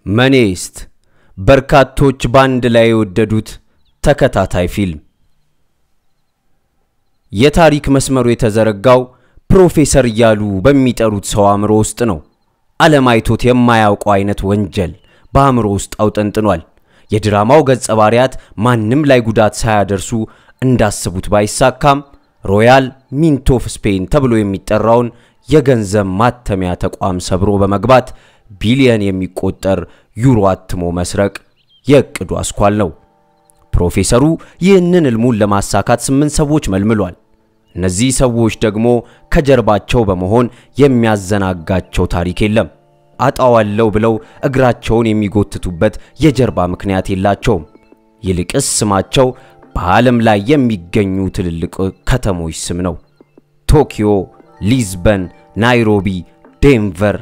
መኔስት በርካቶች በአንድ ላይ የወደዱት ተከታታይ ፊልም። የታሪክ መስመሩ የተዘረጋው ፕሮፌሰር እያሉ በሚጠሩት ሰው አእምሮ ውስጥ ነው። ዓለም አይቶት የማያውቀው አይነት ወንጀል በአእምሮ ውስጥ አውጠንጥኗል። የድራማው ገጸ ባሪያት ማንም ላይ ጉዳት ሳያደርሱ እንዳስቡት ባይሳካም ሮያል ሚንት ኦፍ ስፔን ተብሎ የሚጠራውን የገንዘብ ማተሚያ ተቋም ሰብሮ በመግባት ቢሊየን የሚቆጠር ዩሮ አትሞ መስረቅ የእቅዱ አስኳል ነው። ፕሮፌሰሩ ይህንን ሕልሙን ለማሳካት ስምንት ሰዎች መልምሏል። እነዚህ ሰዎች ደግሞ ከጀርባቸው በመሆን የሚያዘናጋቸው ታሪክ የለም። አጣዋለው ብለው እግራቸውን የሚጎትቱበት የጀርባ ምክንያት የላቸውም። ይልቅስ ስማቸው በዓለም ላይ የሚገኙ ትልልቅ ከተሞች ስም ነው። ቶኪዮ፣ ሊዝበን፣ ናይሮቢ፣ ዴንቨር።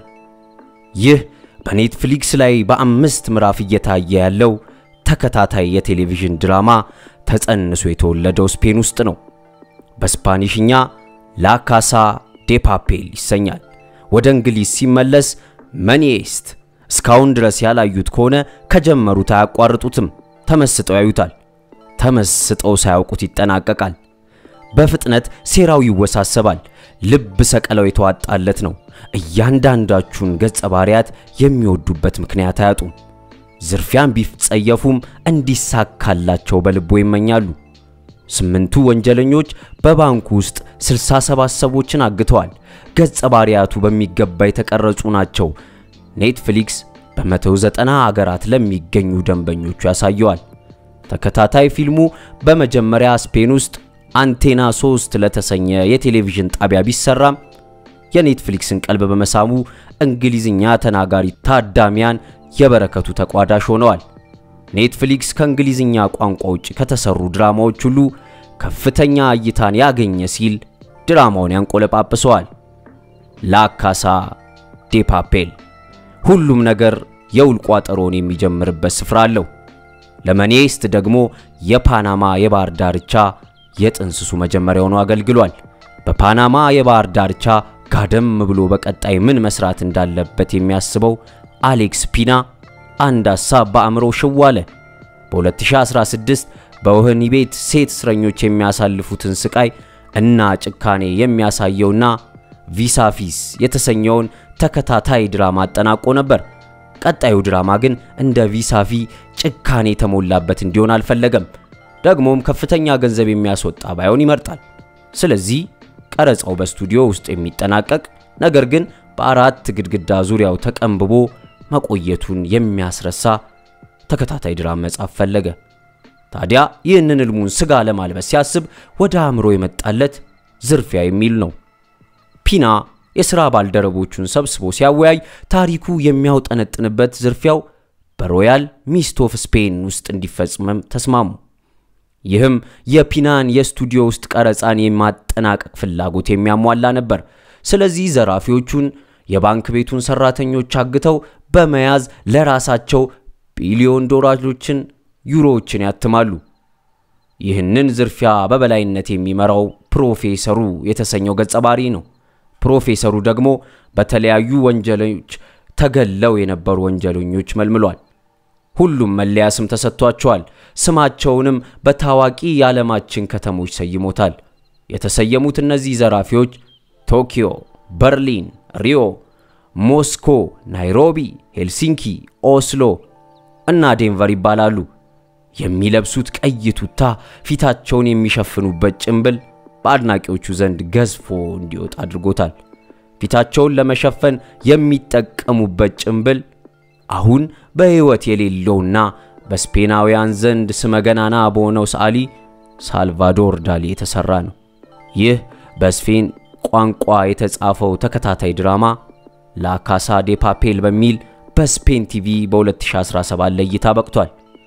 ይህ በኔትፍሊክስ ላይ በአምስት ምዕራፍ እየታየ ያለው ተከታታይ የቴሌቪዥን ድራማ ተጸንሶ የተወለደው ስፔን ውስጥ ነው። በስፓኒሽኛ ላካሳ ዴ ፓፔል ይሰኛል። ወደ እንግሊዝ ሲመለስ መኒስት። እስካሁን ድረስ ያላዩት ከሆነ ከጀመሩት አያቋርጡትም። ተመስጠው ያዩታል። ተመስጠው ሳያውቁት ይጠናቀቃል። በፍጥነት ሴራው ይወሳሰባል። ልብ ሰቀለው የተዋጣለት ነው። እያንዳንዳችሁን ገጸ ባሪያት የሚወዱበት ምክንያት አያጡም። ዝርፊያን ቢጸየፉም እንዲሳካላቸው በልቦ ይመኛሉ። ስምንቱ ወንጀለኞች በባንኩ ውስጥ 67 ሰዎችን አግተዋል። ገጸ ባሪያቱ በሚገባ የተቀረጹ ናቸው። ኔትፍሊክስ በ190 አገራት ለሚገኙ ደንበኞቹ ያሳየዋል። ተከታታይ ፊልሙ በመጀመሪያ ስፔን ውስጥ አንቴና 3 ለተሰኘ የቴሌቪዥን ጣቢያ ቢሰራም የኔትፍሊክስን ቀልብ በመሳሙ እንግሊዝኛ ተናጋሪ ታዳሚያን የበረከቱ ተቋዳሽ ሆነዋል። ኔትፍሊክስ ከእንግሊዝኛ ቋንቋ ውጭ ከተሰሩ ድራማዎች ሁሉ ከፍተኛ እይታን ያገኘ ሲል ድራማውን ያንቆለጳጵሰዋል። ላካሳ ዴ ፓፔል ሁሉም ነገር የውል ቋጠሮን የሚጀምርበት ስፍራ አለው። ለመኔስት ደግሞ የፓናማ የባህር ዳርቻ የጥንስሱ መጀመሪያ ሆኖ አገልግሏል። በፓናማ የባህር ዳርቻ ጋደም ብሎ በቀጣይ ምን መስራት እንዳለበት የሚያስበው አሌክስ ፒና አንድ ሐሳብ በአእምሮ ሽው አለ። በ2016 በወህኒ ቤት ሴት እስረኞች የሚያሳልፉትን ስቃይ እና ጭካኔ የሚያሳየውና ቪሳፊስ የተሰኘውን ተከታታይ ድራማ አጠናቆ ነበር። ቀጣዩ ድራማ ግን እንደ ቪሳፊ ጭካኔ የተሞላበት እንዲሆን አልፈለገም። ደግሞም ከፍተኛ ገንዘብ የሚያስወጣ ባይሆን ይመርጣል። ስለዚህ ቀረጻው በስቱዲዮ ውስጥ የሚጠናቀቅ ነገር ግን በአራት ግድግዳ ዙሪያው ተቀንብቦ መቆየቱን የሚያስረሳ ተከታታይ ድራማ መጻፍ ፈለገ። ታዲያ ይህንን ሕልሙን ስጋ ለማልበስ ሲያስብ ወደ አእምሮ የመጣለት ዝርፊያ የሚል ነው። ፒና የሥራ ባልደረቦቹን ሰብስቦ ሲያወያይ ታሪኩ የሚያውጠነጥንበት ዝርፊያው በሮያል ሚስት ኦፍ ስፔን ውስጥ እንዲፈጽመም ተስማሙ። ይህም የፒናን የስቱዲዮ ውስጥ ቀረጻን የማጠናቀቅ ፍላጎት የሚያሟላ ነበር። ስለዚህ ዘራፊዎቹን የባንክ ቤቱን ሰራተኞች አግተው በመያዝ ለራሳቸው ቢሊዮን ዶላሮችን፣ ዩሮዎችን ያትማሉ። ይህንን ዝርፊያ በበላይነት የሚመራው ፕሮፌሰሩ የተሰኘው ገጸ ባህሪ ነው። ፕሮፌሰሩ ደግሞ በተለያዩ ወንጀሎች ተገለው የነበሩ ወንጀለኞች መልምሏል። ሁሉም መለያ ስም ተሰጥቷቸዋል። ስማቸውንም በታዋቂ የዓለማችን ከተሞች ሰይሞታል። የተሰየሙት እነዚህ ዘራፊዎች ቶኪዮ፣ በርሊን፣ ሪዮ፣ ሞስኮ፣ ናይሮቢ፣ ሄልሲንኪ፣ ኦስሎ እና ዴንቨር ይባላሉ። የሚለብሱት ቀይ ቱታ፣ ፊታቸውን የሚሸፍኑበት ጭንብል በአድናቂዎቹ ዘንድ ገዝፎ እንዲወጣ አድርጎታል። ፊታቸውን ለመሸፈን የሚጠቀሙበት ጭንብል አሁን በሕይወት የሌለውና በስፔናውያን ዘንድ ስመገናና በሆነው ሰዓሊ ሳልቫዶር ዳሊ የተሰራ ነው። ይህ በስፔን ቋንቋ የተጻፈው ተከታታይ ድራማ ላካሳ ዴ ፓፔል በሚል በስፔን ቲቪ በ2017 ለእይታ በቅቷል።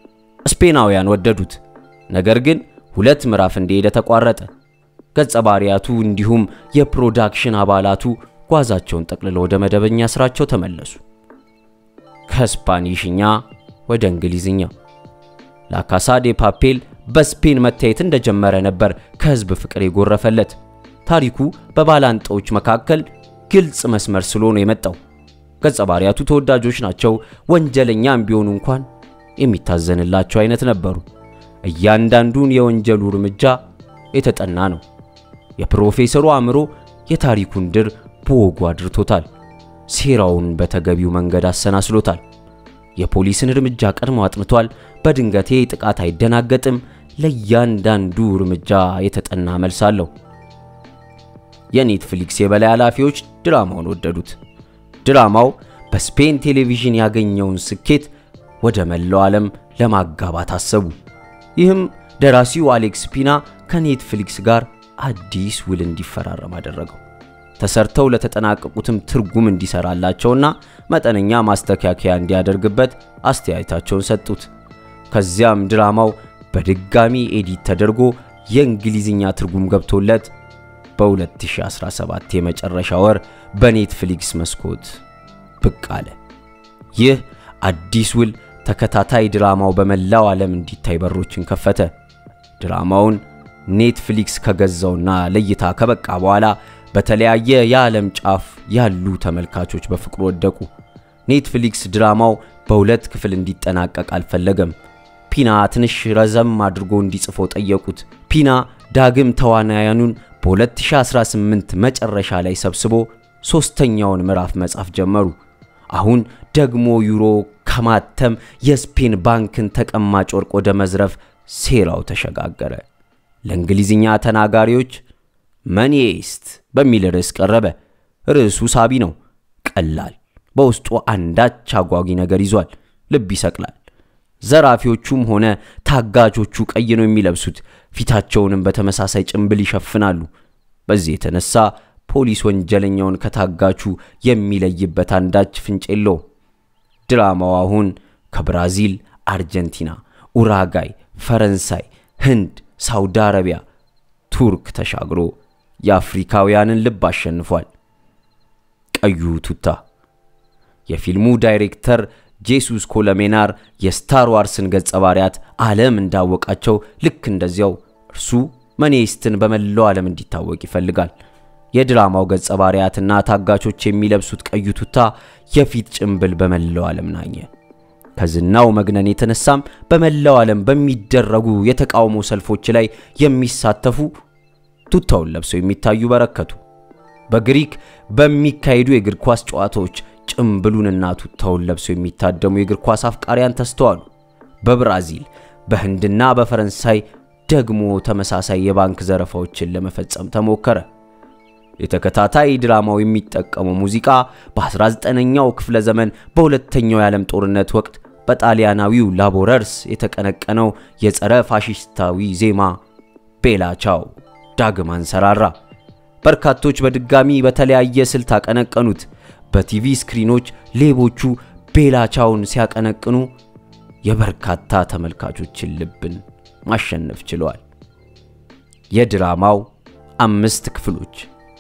ስፔናውያን ወደዱት። ነገር ግን ሁለት ምዕራፍ እንደሄደ ተቋረጠ። ገጸ ባሪያቱ እንዲሁም የፕሮዳክሽን አባላቱ ጓዛቸውን ጠቅልለው ወደ መደበኛ ስራቸው ተመለሱ። ከስፓኒሽኛ ወደ እንግሊዝኛ ላካሳ ዴ ፓፔል በስፔን መታየት እንደጀመረ ነበር ከህዝብ ፍቅር የጎረፈለት። ታሪኩ በባላንጣዎች መካከል ግልጽ መስመር ስሎ ነው የመጣው። ገጸ ባህሪያቱ ተወዳጆች ናቸው። ወንጀለኛም ቢሆኑ እንኳን የሚታዘንላቸው አይነት ነበሩ። እያንዳንዱን የወንጀሉ እርምጃ የተጠና ነው። የፕሮፌሰሩ አእምሮ የታሪኩን ድር በወጉ አድርቶታል። ሴራውን በተገቢው መንገድ አሰናስሎታል። የፖሊስን እርምጃ ቀድሞ አጥንቷል። በድንገቴ ጥቃት አይደናገጥም። ለእያንዳንዱ እርምጃ የተጠና መልስ አለው። የኔትፍሊክስ የበላይ ኃላፊዎች ድራማውን ወደዱት። ድራማው በስፔን ቴሌቪዥን ያገኘውን ስኬት ወደ መላው ዓለም ለማጋባት አሰቡ። ይህም ደራሲው አሌክስ ፒና ከኔትፍሊክስ ጋር አዲስ ውል እንዲፈራረም አደረገው። ተሰርተው ለተጠናቀቁትም ትርጉም እንዲሰራላቸውና መጠነኛ ማስተካከያ እንዲያደርግበት አስተያየታቸውን ሰጡት። ከዚያም ድራማው በድጋሚ ኤዲት ተደርጎ የእንግሊዝኛ ትርጉም ገብቶለት በ2017 የመጨረሻ ወር በኔትፍሊክስ መስኮት ብቅ አለ። ይህ አዲስ ውል ተከታታይ ድራማው በመላው ዓለም እንዲታይ በሮችን ከፈተ። ድራማውን ኔትፍሊክስ ከገዛውና ለእይታ ከበቃ በኋላ በተለያየ የዓለም ጫፍ ያሉ ተመልካቾች በፍቅሩ ወደቁ። ኔትፍሊክስ ድራማው በሁለት ክፍል እንዲጠናቀቅ አልፈለገም። ፒና ትንሽ ረዘም አድርጎ እንዲጽፈው ጠየቁት። ፒና ዳግም ተዋናያኑን በ2018 መጨረሻ ላይ ሰብስቦ ሦስተኛውን ምዕራፍ መጻፍ ጀመሩ። አሁን ደግሞ ዩሮ ከማተም የስፔን ባንክን ተቀማጭ ወርቅ ወደ መዝረፍ ሴራው ተሸጋገረ። ለእንግሊዝኛ ተናጋሪዎች መኒስት በሚል ርዕስ ቀረበ። ርዕሱ ሳቢ ነው፣ ቀላል፣ በውስጡ አንዳች አጓጊ ነገር ይዟል፣ ልብ ይሰቅላል። ዘራፊዎቹም ሆነ ታጋቾቹ ቀይ ነው የሚለብሱት፣ ፊታቸውንም በተመሳሳይ ጭንብል ይሸፍናሉ። በዚህ የተነሳ ፖሊስ ወንጀለኛውን ከታጋቹ የሚለይበት አንዳች ፍንጭ የለውም። ድራማው አሁን ከብራዚል፣ አርጀንቲና፣ ኡራጋይ፣ ፈረንሳይ፣ ህንድ፣ ሳውዲ አረቢያ፣ ቱርክ ተሻግሮ የአፍሪካውያንን ልብ አሸንፏል። ቀዩ ቱታ የፊልሙ ዳይሬክተር ጄሱስ ኮለሜናር የስታር ዋርስን ገጸ ባህሪያት ዓለም እንዳወቃቸው ልክ እንደዚያው እርሱ መኔስትን በመላው ዓለም እንዲታወቅ ይፈልጋል። የድራማው ገጸ ባህሪያትና ታጋቾች የሚለብሱት ቀዩ ቱታ የፊት ጭንብል በመላው ዓለም ናኘ። ከዝናው መግነን የተነሳም በመላው ዓለም በሚደረጉ የተቃውሞ ሰልፎች ላይ የሚሳተፉ ቱታውን ለብሰው የሚታዩ በረከቱ። በግሪክ በሚካሄዱ የእግር ኳስ ጨዋታዎች ጭምብሉንና ቱታውን ለብሰው የሚታደሙ የእግር ኳስ አፍቃሪያን ተስተዋሉ። በብራዚል በህንድና በፈረንሳይ ደግሞ ተመሳሳይ የባንክ ዘረፋዎችን ለመፈጸም ተሞከረ። የተከታታይ ድራማው የሚጠቀመው ሙዚቃ በ19ኛው ክፍለ ዘመን በሁለተኛው የዓለም ጦርነት ወቅት በጣሊያናዊው ላቦረርስ የተቀነቀነው የጸረ ፋሺስታዊ ዜማ ቤላ ቻው ዳግም አንሰራራ። በርካቶች በድጋሚ በተለያየ ስልት አቀነቀኑት። በቲቪ ስክሪኖች ሌቦቹ ቤላ ቻውን ሲያቀነቅኑ የበርካታ ተመልካቾችን ልብን ማሸነፍ ችለዋል። የድራማው አምስት ክፍሎች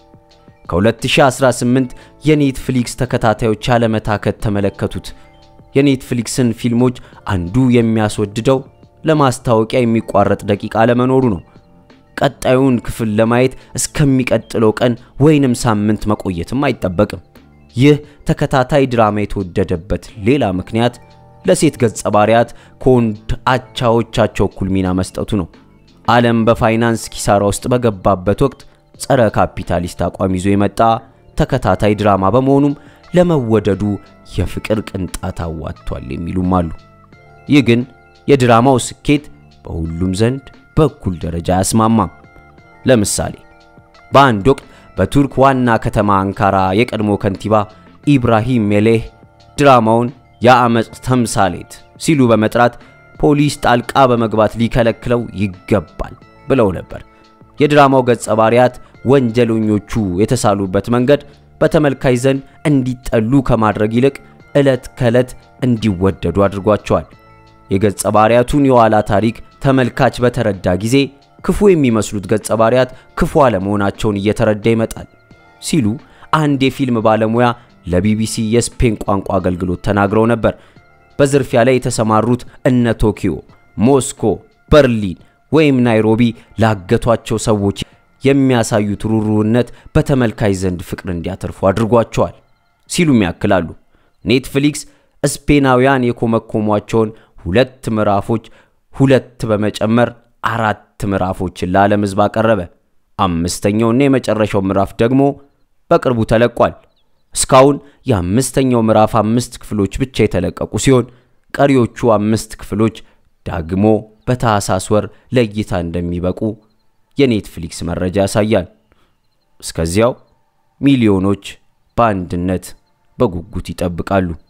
ከ2018 የኔትፍሊክስ ተከታታዮች ያለመታከት ተመለከቱት። የኔትፍሊክስን ፊልሞች አንዱ የሚያስወድደው ለማስታወቂያ የሚቋረጥ ደቂቃ አለመኖሩ ነው። ቀጣዩን ክፍል ለማየት እስከሚቀጥለው ቀን ወይንም ሳምንት መቆየትም አይጠበቅም። ይህ ተከታታይ ድራማ የተወደደበት ሌላ ምክንያት ለሴት ገጸ ባህሪያት ከወንድ አቻዎቻቸው እኩል ሚና መስጠቱ ነው። ዓለም በፋይናንስ ኪሳራ ውስጥ በገባበት ወቅት ጸረ ካፒታሊስት አቋም ይዞ የመጣ ተከታታይ ድራማ በመሆኑም ለመወደዱ የፍቅር ቅንጣት አዋጥቷል የሚሉም አሉ። ይህ ግን የድራማው ስኬት በሁሉም ዘንድ በእኩል ደረጃ አያስማማም። ለምሳሌ በአንድ ወቅት በቱርክ ዋና ከተማ አንካራ የቀድሞ ከንቲባ ኢብራሂም ሜሌህ ድራማውን የአመፅ ተምሳሌት ሲሉ በመጥራት ፖሊስ ጣልቃ በመግባት ሊከለክለው ይገባል ብለው ነበር። የድራማው ገጸ ባህሪያት ወንጀለኞቹ የተሳሉበት መንገድ በተመልካች ዘንድ እንዲጠሉ ከማድረግ ይልቅ ዕለት ከዕለት እንዲወደዱ አድርጓቸዋል። የገጸ ባህሪያቱን የኋላ ታሪክ ተመልካች በተረዳ ጊዜ ክፉ የሚመስሉት ገጸ ባህሪያት ክፉ አለመሆናቸውን እየተረዳ ይመጣል ሲሉ አንድ የፊልም ባለሙያ ለቢቢሲ የስፔን ቋንቋ አገልግሎት ተናግረው ነበር። በዝርፊያ ላይ የተሰማሩት እነ ቶኪዮ፣ ሞስኮ፣ በርሊን ወይም ናይሮቢ ላገቷቸው ሰዎች የሚያሳዩት ሩሩነት በተመልካች ዘንድ ፍቅር እንዲያተርፉ አድርጓቸዋል ሲሉም ያክላሉ። ኔትፍሊክስ ስፔናውያን የኮመኮሟቸውን ሁለት ምዕራፎች ሁለት በመጨመር አራት ምዕራፎችን ለዓለም ሕዝብ አቀረበ። አምስተኛውና የመጨረሻው ምዕራፍ ደግሞ በቅርቡ ተለቋል። እስካሁን የአምስተኛው ምዕራፍ አምስት ክፍሎች ብቻ የተለቀቁ ሲሆን ቀሪዎቹ አምስት ክፍሎች ዳግሞ በታህሳስ ወር ለእይታ እንደሚበቁ የኔትፍሊክስ መረጃ ያሳያል። እስከዚያው ሚሊዮኖች በአንድነት በጉጉት ይጠብቃሉ።